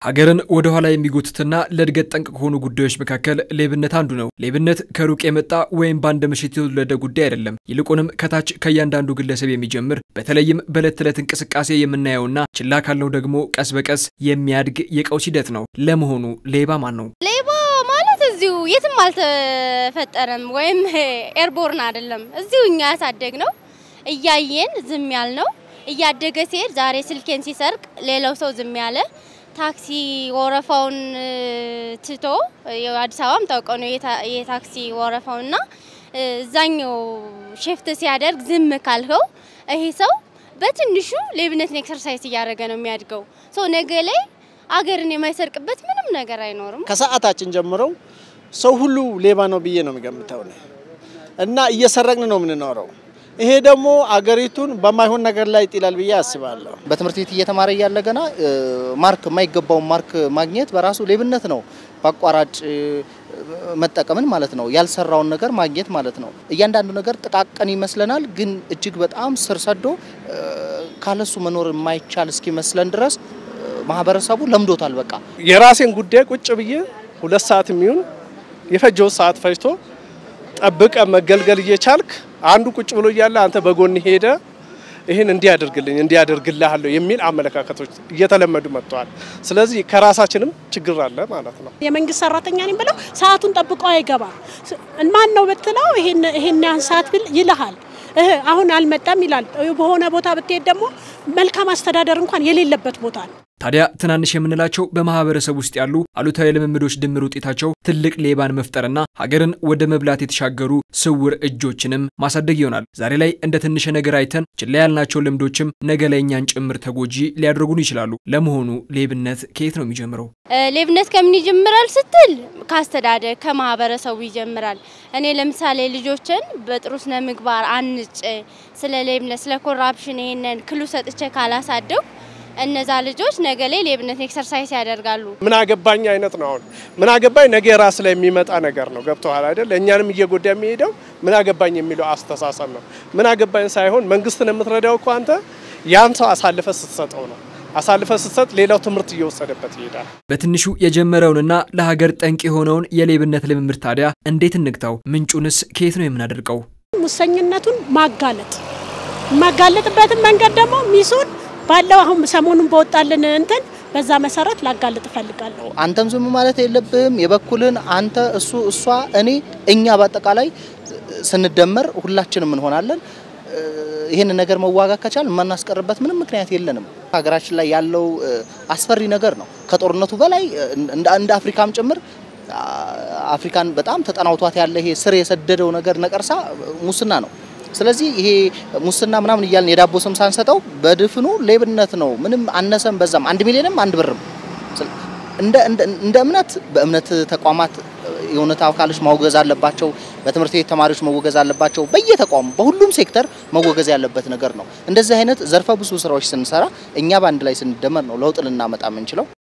ሀገርን ወደ ኋላ የሚጎትትና ለእድገት ጠንቅ ከሆኑ ጉዳዮች መካከል ሌብነት አንዱ ነው። ሌብነት ከሩቅ የመጣ ወይም በአንድ ምሽት የተወለደ ጉዳይ አይደለም። ይልቁንም ከታች ከእያንዳንዱ ግለሰብ የሚጀምር በተለይም በዕለት ተዕለት እንቅስቃሴ የምናየውና ችላ ካልነው ደግሞ ቀስ በቀስ የሚያድግ የቀውስ ሂደት ነው። ለመሆኑ ሌባ ማን ነው? ሌባ ማለት እዚሁ የትም አልተፈጠረም ወይም ኤርቦርን አይደለም። እዚሁ እኛ ያሳደግ ነው እያየን ዝም ያል ነው። እያደገ ሲሄድ ዛሬ ስልኬን ሲሰርቅ ሌላው ሰው ዝም ያለ ታክሲ ወረፋውን ትቶ አዲስ አበባም ታውቀው ነው የታክሲ ወረፋውና እዛኛው ሼፍት ሲያደርግ ዝም ካልከው ይሄ ሰው በትንሹ ሌብነትን ኤክሰርሳይዝ እያደረገ ነው የሚያድገው። ሰው ነገ ላይ አገርን የማይሰርቅበት ምንም ነገር አይኖርም። ከሰዓታችን ጀምረው ሰው ሁሉ ሌባ ነው ብዬ ነው የሚገምተው እና እየሰረቅን ነው የምንኖረው። ይሄ ደግሞ አገሪቱን በማይሆን ነገር ላይ ይጥላል ብዬ አስባለሁ። በትምህርት ቤት እየተማረ እያለ ገና ማርክ የማይገባውን ማርክ ማግኘት በራሱ ሌብነት ነው። በአቋራጭ መጠቀምን ማለት ነው። ያልሰራውን ነገር ማግኘት ማለት ነው። እያንዳንዱ ነገር ጥቃቅን ይመስለናል፣ ግን እጅግ በጣም ስር ሰዶ ካለሱ መኖር የማይቻል እስኪመስለን ድረስ ማህበረሰቡ ለምዶታል። በቃ የራሴን ጉዳይ ቁጭ ብዬ ሁለት ሰዓት የሚሆን የፈጀውን ሰዓት ፈጅቶ ጠብቀ መገልገል እየቻልክ አንዱ ቁጭ ብሎ እያለ አንተ በጎን ሄደ ይህን እንዲያደርግልኝ እንዲያደርግልሃለሁ የሚል አመለካከቶች እየተለመዱ መጥተዋል። ስለዚህ ከራሳችንም ችግር አለ ማለት ነው። የመንግስት ሰራተኛ ነኝ ብለው ሰዓቱን ጠብቆ አይገባም። ማን ነው ብትለው ይሄን ያን ሰዓት ብል ይልሃል። አሁን አልመጣም ይላል። በሆነ ቦታ ብትሄድ ደግሞ መልካም አስተዳደር እንኳን የሌለበት ቦታ ነው። ታዲያ ትናንሽ የምንላቸው በማህበረሰብ ውስጥ ያሉ አሉታዊ ልምምዶች ድምር ውጤታቸው ትልቅ ሌባን መፍጠርና ሀገርን ወደ መብላት የተሻገሩ ስውር እጆችንም ማሳደግ ይሆናል። ዛሬ ላይ እንደ ትንሽ ነገር አይተን ችላ ያልናቸው ልምዶችም ነገ ላይ እኛን ጭምር ተጎጂ ሊያደርጉን ይችላሉ። ለመሆኑ ሌብነት ከየት ነው የሚጀምረው? ሌብነት ከምን ይጀምራል ስትል ከአስተዳደግ ከማህበረሰቡ ይጀምራል። እኔ ለምሳሌ ልጆችን በጥሩ ስነ ምግባር አንጭ ስለ ሌብነት ስለ ኮራፕሽን ይሄንን ክሉ ሰጥቼ ካላሳደው እነዛ ልጆች ነገ ላይ ሌብነት ኤክሰርሳይዝ ያደርጋሉ። ምን አገባኝ አይነት ነው። አሁን ምን አገባኝ ነገ ራስ ላይ የሚመጣ ነገር ነው። ገብተዋል አይደል? እኛንም እየጎዳ የሚሄደው ምን አገባኝ የሚለው አስተሳሰብ ነው። ምን አገባኝ ሳይሆን መንግስትን የምትረዳው እኮ አንተ ያን ሰው አሳልፈ ስትሰጠው ነው። አሳልፈ ስትሰጥ ሌላው ትምህርት እየወሰደበት ይሄዳል። በትንሹ የጀመረውንና ለሀገር ጠንቅ የሆነውን የሌብነት ልምምድ ታዲያ እንዴት እንግታው? ምንጩንስ ከየት ነው የምናደርቀው? ሙሰኝነቱን ማጋለጥ የማጋለጥበትን መንገድ ደግሞ ሚሱን ባለው አሁን ሰሞኑን በወጣልን እንትን በዛ መሰረት ላጋልጥ እፈልጋለሁ። አንተም ዝም ማለት የለብህም። የበኩልን አንተ፣ እሱ፣ እሷ፣ እኔ፣ እኛ በአጠቃላይ ስንደመር ሁላችንም እንሆናለን። ይህን ነገር መዋጋት ከቻል የማናስቀርበት ምንም ምክንያት የለንም። ሀገራችን ላይ ያለው አስፈሪ ነገር ነው። ከጦርነቱ በላይ እንደ አፍሪካም ጭምር አፍሪካን በጣም ተጠናውቷት ያለ ይሄ ስር የሰደደው ነገር ነቀርሳ ሙስና ነው። ስለዚህ ይሄ ሙስና ምናምን እያልን የዳቦ ስም ሳንሰጠው በድፍኑ ሌብነት ነው። ምንም አነሰም በዛም አንድ ሚሊዮንም አንድ ብርም እንደ እምነት በእምነት ተቋማት የእውነት አካሎች መወገዝ አለባቸው። በትምህርት ቤት ተማሪዎች መወገዝ አለባቸው። በየተቋሙ በሁሉም ሴክተር መወገዝ ያለበት ነገር ነው። እንደዚህ አይነት ዘርፈ ብዙ ስራዎች ስንሰራ እኛ በአንድ ላይ ስንደመር ነው ለውጥ ልናመጣ የምንችለው።